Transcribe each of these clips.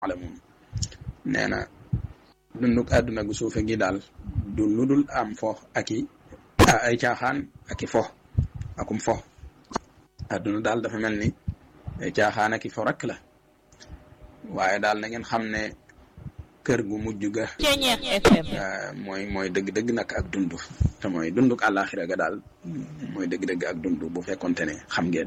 alamun nee na dunduk àdduna gu suufe gi daal du lu dul am fo ak i ay caaxaan ak i fo akum fo àdduna daal dafa mel ni ay caaxaan ak i fo rek la waaye daal na ngeen xam ne kër gu mujj ga mooy mooy dëgg-dëgg nag ak dund te mooy dunduk àllaaxira ga daal mooy dëgg-dëgg ak dund bu fekkonte ne xam ngeen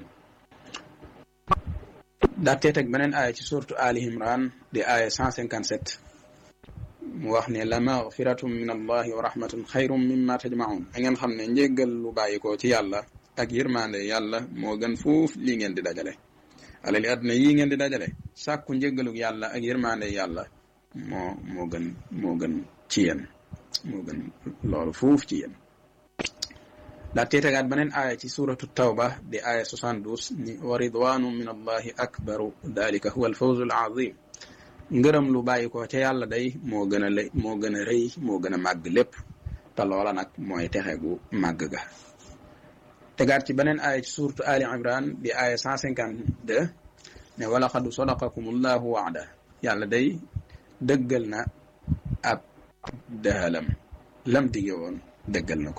daatee teg beneen aaya ci surtu Ali Imran di aaya cent cinquante sept mu wax ne la magfiratum min allahi wa rahmatun xayrum mimma tajmaun da ngeen xam ne njéggal lu bàyyi ko ci yàlla ak yërmande yàlla moo gën fuuf lii ngeen di dajale alali àdduna yii ngeen di dajale sàkku njéggaluk yàlla ak yërmande yàlla moo moo gën moo gën ci yéen moo gën loolu fuuf ci yéen daa teetagaat beneen aaya ci suratu tawba di aaya 72 ni wa ridwanu min allahi akbaru dalika huwa alfawzu alazim ngërëm lu bàyyi ko ca yàlla day moo gën a lay moo gën a rëy moo gën a màgg lépp te loola nag mooy texe gu màgg ga tegaat ci beneen aaya ci suratu ali imran di aaya 152 ne wala xadu sadaqakum allahu waada yàlla day dëggal na ab dëhalam lam dige woon dëggal na ko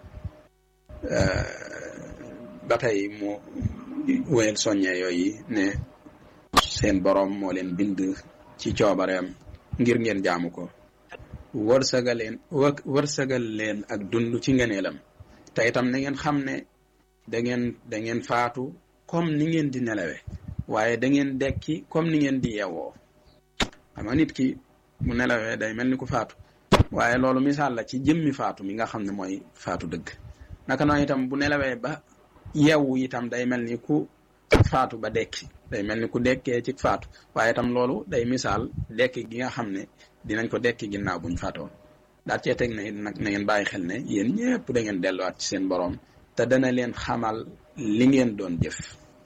ba tey mu wéyal soññe yooyu ne seen boroom moo leen bind ci coobareem ngir ngeen jaamu ko wërsëgal leen wërsëgal leen ak dund ci ngeneelam te itam na ngeen xam ne da ngeen da ngeen faatu comme ni ngeen di nelawe waaye da ngeen dekki comme ni ngeen di yewoo xam nga nit ki mu nelawee day mel ni ku faatu waaye loolu misaal la ci jëmmi faatu mi nga xam ne mooy faatu dëgg naka noonu itam bu nelawee ba yeewu itam day mel ni ku faatu ba dekki day mel ni ku dekkee ci faatu waaye itam loolu day misaal dekki gi nga xam ne dinañ ko dekki ginnaaw buñ faatoon daal cee teg na nag na ngeen bàyyi xel ne yéen ñëpp da ngeen delluwaat ci seen boroom te dana leen xamal li ngeen doon jëf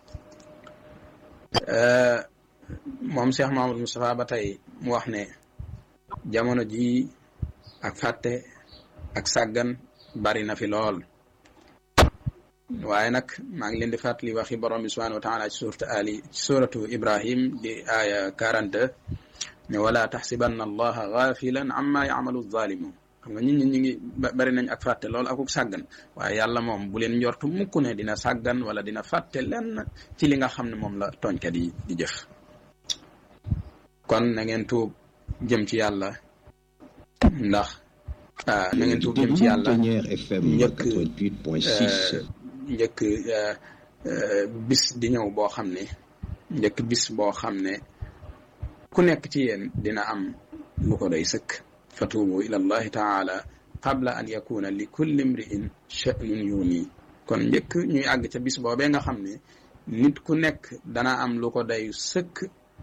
moom Cheikh Mahamadou Moustapha ba tey mu wax ne jamono jii ak fàtte ak sàggan bari na fi lool waaye nag maa ngi leen di fàttali waxi borom bi subhanahu wa taala ci suuratu ali ci suuratu ibrahim di aaya 42 ne wala taxsibanna allaha gaafilan amma yamalu zalimun xam nga nit ñi ñu ngi bari nañ ak fàtte lool akuk sàggan waaye yàlla moom bu leen njortu mukk ne dina sàggan wala dina fàtte lenn ci li nga xam ne moom la tooñkat yi di jëf kon na ngeen tuub jëm ci yàlla ndax na ngeen tuub jëm ci yàlla njëkk njëkk bis di ñëw boo xam ne njëkk bis boo xam ne ku nekk ci yéen dina am lu ko doy sëkk fatuubu ila allahi taala qabla an yakuna li kulli imri'in sha'nun yuni kon njëkk ñuy àgg ca bis boobee nga xam ne nit ku nekk dana am lu ko doy sëkk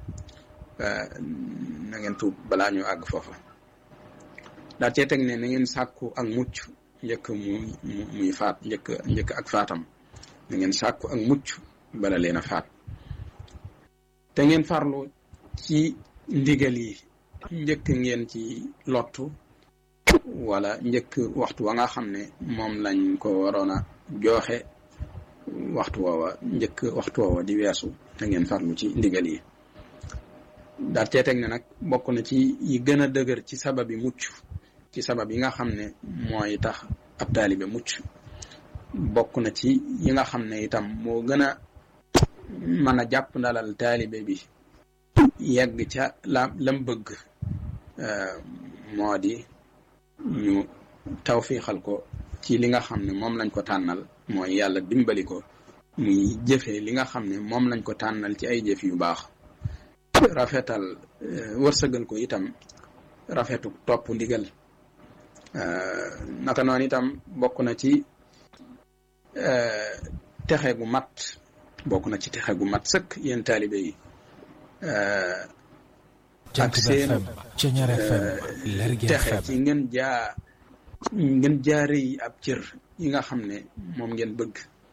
na ngeen tuub balaa ñu àgg foofa daa cee teg ne na ngeen sàkku ak mucc njëkk mu muy faat njëkk njëkk ak faatam na ngeen sàkku ak mucc bala leen a faat te ngeen farlu ci ndigal yi njëkk ngeen ci lottu wala njëkk waxtu wa nga xam ne moom lañ ko waroon a jooxe waxtu woowa njëkk waxtu woowa di weesu na ngeen farlu ci ndigal yi daal cee teg ne nag bokk na ci yi gën a dëgër ci sababi mucc ci sabab yi nga xam ne mooy tax ab taalibe mucc bokk na ci yi nga xam ne itam moo gën a mën a jàpp ndalal taalibe bi yegg ca la lam bëgg moo di ñu tawfiixal ko ci li nga xam ne moom lañ ko tànnal mooy yàlla dimbali ko muy jëfe li nga xam ne moom lañ ko tànnal ci ay jëf yu baax rafetal wërsëgal ko itam rafetu topp ndigal naka noonu itam bokk na ci texe gu mat bokk na ci texe gu mat sëkk yéen taalibe yi ak seen texe ci ngeen jaa ngeen jaare yi ab cër yi nga xam ne moom ngeen bëgg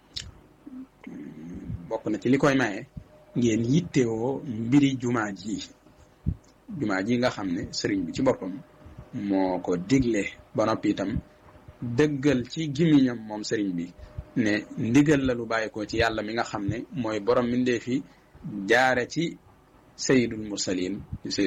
bokk na ci li koy maye ngeen yittewoo mbiri jumaa ji jumaa ji nga xam ne sëriñ bi ci boppam moo ko digle ba noppi itam dëggal ci gimiñam moom sëriñ bi ne ndigal la lu bàyyi ko ci yàlla mi nga xam ne mooy borom mbindee fi jaare ci sayidul mursalin